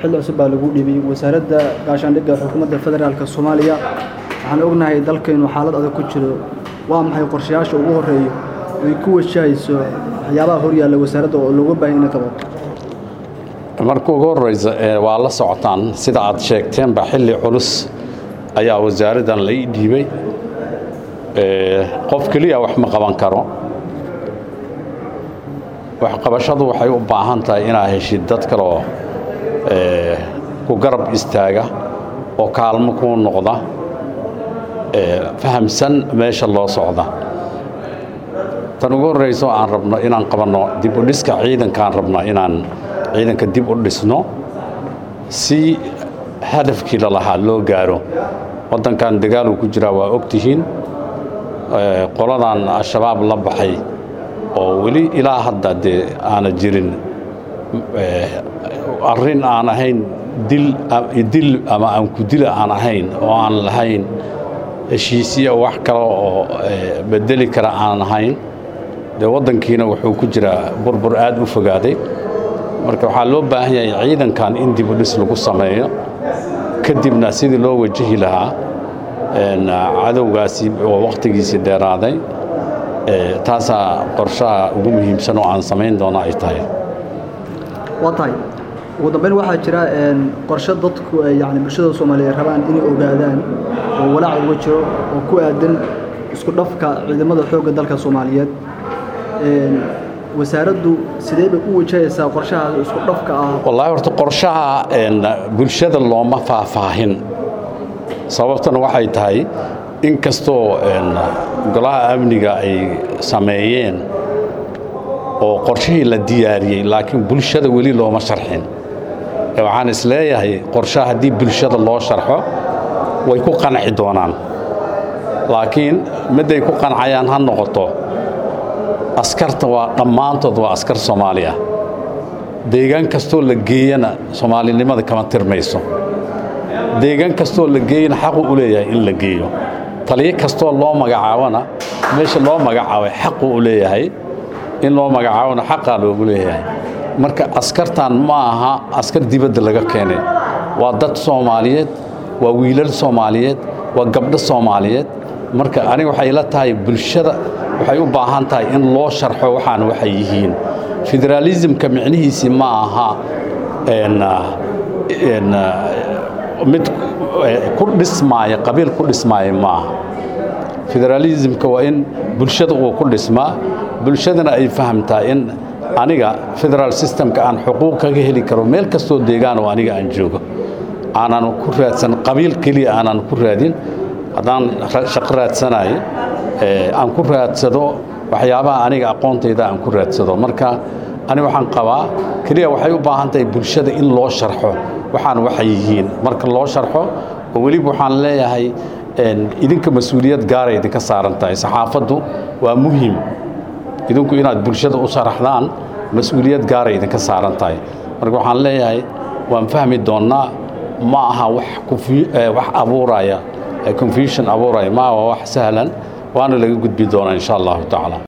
xilli cusub baa lagu dhibay wasaaradda gaashaandhigga xukuumadda federaalka soomaaliya waxaan ognahay dalkaynu xaalad adag ku jiro waa maxay qorshayaasha ugu horreeya ay ku wajahayso waxyaabaha horyaalla wasaaradda oo looga baahan inay qabato marka ugu horreysa waa la socotaan sida aad sheegteenba xilli culus ayaa wasaaraddan la ii dhiibay qof keliya wax ma qaban karo waxqabashadu waxay u baahan tahay inaad heshid dad kaleoo ku garab istaaga oo kaalmo kuu noqda fahamsan meesha loo socda tan ugu horreyso aan rabno inaan qabanno dib u dhiska ciidankaan rabnaa inaan ciidanka dib u dhisno si hadafkii lalahaa loo gaaro waddankan dagaaluu ku jiraa waa og tihiin qoladan al-shabaab la baxay oo weli ilaa hadda dee aana jirin arrin aan ahayn dil ama aan ku dila aan ahayn oo aan lahayn heshiisiya wax kale oo bedeli kara aan ahayn dee waddankiina wuxuu ku jiraa burbur aad u fogaaday marka waxaa loo baahan yahay ciidankan in dib u dhis lagu sameeyo kadibna sidii loo wajahi lahaa cadowgaasi oo wakhtigiisii dheeraaday taasaa qorshaha ugu muhiimsan oo aan samayn doono ay tahay waa tahay ugu dambayn waxaa jira qorshe dadku yani bulshada soomaaliyeed rabaan inay ogaadaan oo walaac uga jiro oo ku aadan isku dhafka ciidamada xoogga dalka soomaaliyeed wasaaraddu sidee bay u wajahaysaa qorshaha isku dhafka ah wallaahi horta qorshaha bulshada looma faahfaahin sababtana waxay tahay in kastoo golaha amniga ay sameeyeen oo qorshihii la diyaariyey laakiin bulshada weli looma sharxin waxaan is leeyahay qorshaha haddii bulshada loo sharxo way ku qanci doonaan laakiin midday ku qancayaan ha noqoto askarta waa dhammaantood waa askar soomaali ah deegaan kastoo la geeyana soomaalinimada kama tirmayso deegaan kastoo la geeyana xaqu u leeyahay in la geeyo taliyo kastoo loo magacaabona meesha loo magacaabay xaqu u leeyahay in loo magacaabona xaqaa loogu leeyahay marka askartan ma aha askar dibadda laga keenay waa dad soomaaliyeed waa wiilal soomaaliyeed waa gabdho soomaaliyeed marka aniga waxay la tahay bulshada waxay u baahan tahay in loo sharxo waxaan waxay yihiin federaalismka micnihiisii ma aha mid ku dhismaaya qabiil ku dhismaaya ma aha federaalismka waa in bulshada uu ku dhismaa bulshadana ay fahamtaa in aniga federaal systemka aan xuquuq kaga heli karo meel kastoo deegaan oo aniga aan joogo aanan ku raadsan qabiil keliya aanan ku raadin haddaan shaqo raadsanayo aan ku raadsado waxyaabaha aniga aqoontayda aan ku raadsado marka ani waxaan qabaa keliya waxay u baahan tahay bulshada in loo sharxo waxaan waxay yihiin marka loo sharxo oo weliba waxaan leeyahay idinka mas-uuliyad gaaray idinka saaran tahay saxaafaddu waa muhiim idinku inaad bulshada u sharaxdaan mas-uuliyad gaaray idinka saaran tahay marka waxaan leeyahay waan fahmi doonnaa ma aha wax abuuraya confusion abuuraya ma aha wax sahlan waana laga gudbi doonaa insha allahu tacaala